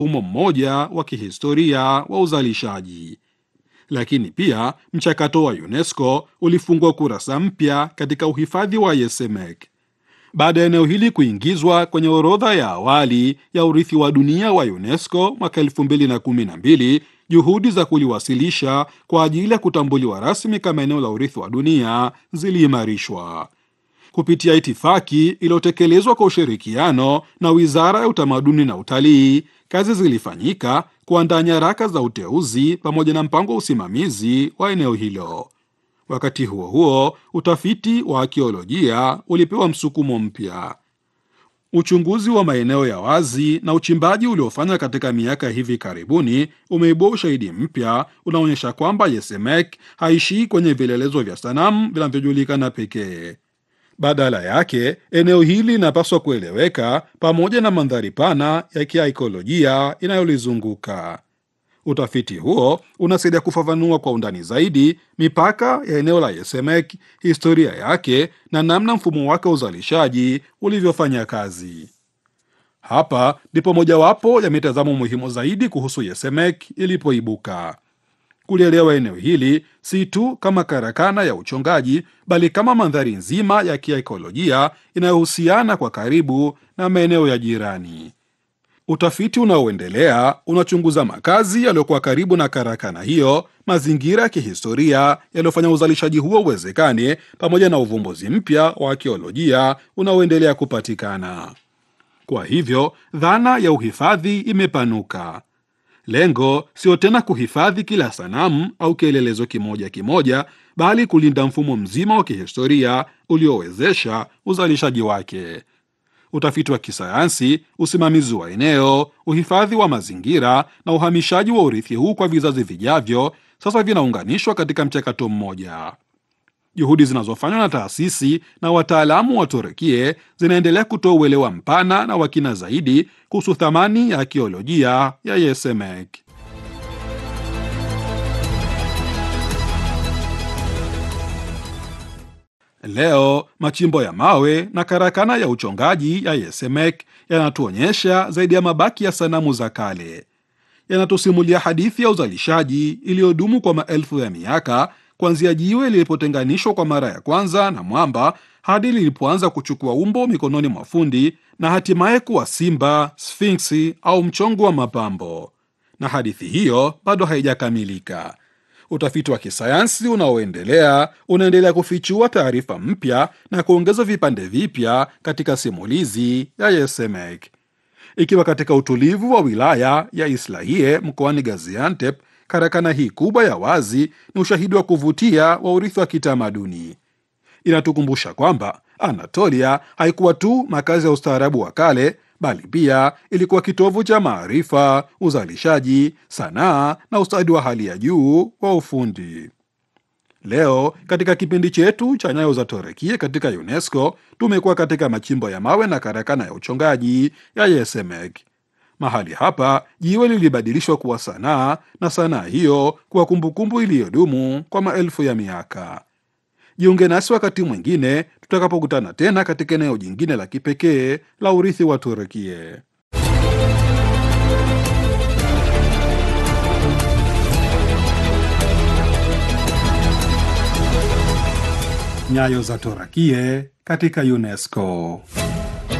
mfumo mmoja wa kihistoria wa uzalishaji. Lakini pia mchakato wa UNESCO ulifungua kurasa mpya katika uhifadhi wa Yesemek. Baada ya eneo hili kuingizwa kwenye orodha ya awali ya urithi wa dunia wa UNESCO mwaka 2012, juhudi za kuliwasilisha kwa ajili ya kutambuliwa rasmi kama eneo la urithi wa dunia ziliimarishwa kupitia itifaki iliyotekelezwa kwa ushirikiano na Wizara ya Utamaduni na Utalii. Kazi zilifanyika kuandaa nyaraka za uteuzi pamoja na mpango wa usimamizi wa eneo hilo. Wakati huo huo, utafiti wa akiolojia ulipewa msukumo mpya. Uchunguzi wa maeneo ya wazi na uchimbaji uliofanywa katika miaka hivi karibuni umeibua ushahidi mpya unaonyesha kwamba Yesemek haishii kwenye vielelezo vya sanamu vinavyojulikana pekee. Badala yake, eneo hili linapaswa kueleweka pamoja na mandhari pana ya kiaikolojia inayolizunguka. Utafiti huo unasaidia kufafanua kwa undani zaidi mipaka ya eneo la Yesemek, historia yake na namna mfumo wake wa uzalishaji ulivyofanya kazi. Hapa ndipo mojawapo ya mitazamo muhimu zaidi kuhusu Yesemek ilipoibuka. Kulielewa eneo hili si tu kama karakana ya uchongaji, bali kama mandhari nzima ya kiaikolojia inayohusiana kwa karibu na maeneo ya jirani. Utafiti unaoendelea unachunguza makazi yaliyokuwa karibu na karakana hiyo, mazingira ya kihistoria yaliyofanya uzalishaji huo uwezekane, pamoja na uvumbuzi mpya wa akiolojia unaoendelea kupatikana. Kwa hivyo, dhana ya uhifadhi imepanuka. Lengo sio tena kuhifadhi kila sanamu au kielelezo kimoja kimoja, bali kulinda mfumo mzima wa kihistoria uliowezesha uzalishaji wake. Utafiti wa kisayansi, usimamizi wa eneo, uhifadhi wa mazingira na uhamishaji wa urithi huu kwa vizazi vijavyo sasa vinaunganishwa katika mchakato mmoja. Juhudi zinazofanywa na taasisi na wataalamu wa Turukie zinaendelea kutoa uelewa mpana na wakina zaidi kuhusu thamani ya akiolojia ya Yesemek. Leo machimbo ya mawe na karakana ya uchongaji ya Yesemek yanatuonyesha zaidi ya mabaki ya sanamu za kale. Yanatusimulia hadithi ya uzalishaji iliyodumu kwa maelfu ya miaka, kuanzia jiwe lilipotenganishwa kwa mara ya kwanza na mwamba hadi lilipoanza kuchukua umbo mikononi mwa fundi na hatimaye kuwa simba, sfinksi au mchongo wa mapambo. Na hadithi hiyo bado haijakamilika. Utafiti wa kisayansi unaoendelea unaendelea kufichua taarifa mpya na kuongeza vipande vipya katika simulizi ya Yesemek. Ikiwa katika utulivu wa wilaya ya Islahiye mkoani Gaziantep, karakana hii kubwa ya wazi ni ushahidi wa kuvutia wa urithi wa kitamaduni. Inatukumbusha kwamba Anatolia haikuwa tu makazi ya ustaarabu wa kale, bali pia ilikuwa kitovu cha maarifa, uzalishaji, sanaa na ustadi wa hali ya juu wa ufundi. Leo katika kipindi chetu cha Nyayo za Torekie katika UNESCO tumekuwa katika machimbo ya mawe na karakana ya uchongaji ya Yesemek. Mahali hapa jiwe lilibadilishwa kuwa sanaa na sanaa hiyo kuwa kumbukumbu iliyodumu kwa maelfu ya miaka. Jiunge nasi wakati mwingine tutakapokutana tena katika eneo jingine la kipekee la urithi wa Turukie. Nyayo za Torakie katika UNESCO.